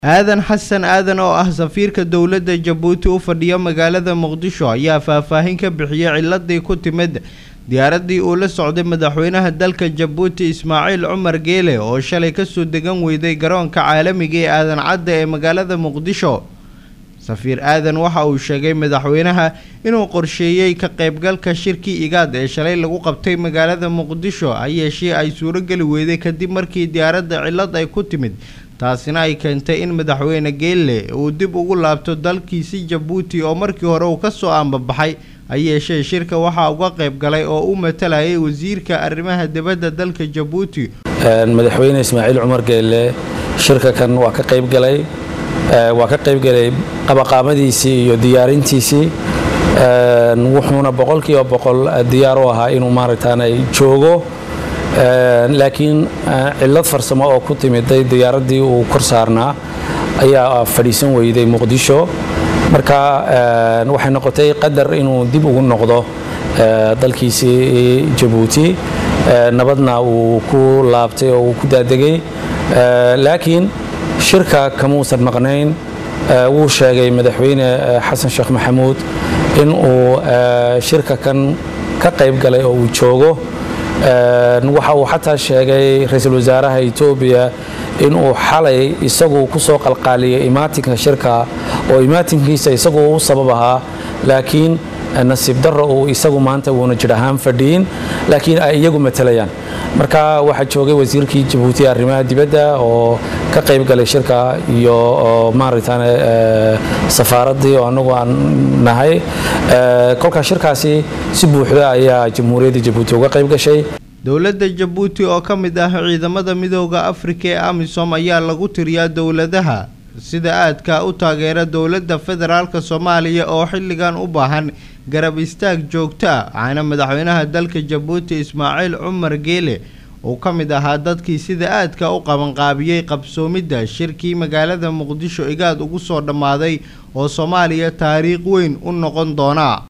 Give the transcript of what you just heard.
aadan xasan aadan oo ah safiirka dowladda jabuuti u fadhiya magaalada muqdisho ayaa faahfaahin ka bixiyey ciladii ku timid diyaaraddii uu la socday madaxweynaha dalka jabuuti ismaaciil cumar geele oo shalay kasoo degan weyday garoonka caalamiga ee aadan cadda ee magaalada muqdisho safiir aadan waxa uu sheegay madaxweynaha inuu qorsheeyey ka qaybgalka shirkii igaad ee shalay lagu qabtay magaalada muqdisho ha yeeshee ay suurogeli weyday kadib markii diyaaradda cillad ay ku timid taasina ay keentay in madaxweyne geelle uu dib ugu laabto dalkiisi jabuuti oo markii hore uu kasoo aanbabaxay ha yeeshee shirka waxaa uga qayb galay oo u matalayay wasiirka arrimaha dibadda dalka jabuuti madaxweyne ismaaciil cumar geelle shirka kan waa ka qayb galay waa ka qayb galay qabaqaamadiisii iyo diyaarintiisii wuxuuna boqolkiiba boqol diyaar u ahaa inuu maaragtaanay joogo laakiin cillad farsamo oo ku timiday diyaaraddii uu kor saarnaa ayaa fadhiisan weyday muqdisho marka waxay noqotay qadar inuu dib ugu noqdo dalkiisii jabuuti nabadna uu ku laabtay oo uu ku daadegay laakiin shirka kamuusan maqnayn wuu sheegay madaxweyne xasan sheekh maxamuud in uu shirka kan ka qayb galay oo uu joogo waxa uu xataa sheegay ra-iisul wasaaraha etoobiya inuu xalay isagu ku soo qalqaaliyay imaatinka shirka oo imaatinkiisa isagu u sabab ahaa laakiin nasiib darro uu isagu maanta uuna jir ahaan fadhiyin laakiin ay iyagu matalayaan marka waxaa joogay wasiirkii jabuuti arrimaha dibadda oo ka qayb galay shirka iyo maaragtaan safaaraddii oo annagu aan nahay kolkaa shirkaasi si buuxda ayaa jamhuuriyadda jabuuti uga qayb gashay dowladda jabuuti oo ka mid ah ciidamada midooda afrika ee amisom ayaa lagu tiriyaa dowladaha sida aadka u taageera dowladda federaalka soomaaliya oo xilligan u baahan garab istaag joogto ah waxaana madaxweynaha dalka jabuuti ismaaciil cumar geele uu ka mid ahaa dadkii sida aadka u qabanqaabiyey qabsoomidda shirkii magaalada muqdisho igaad ugu soo dhammaaday oo soomaaliya taariikh weyn u noqon doona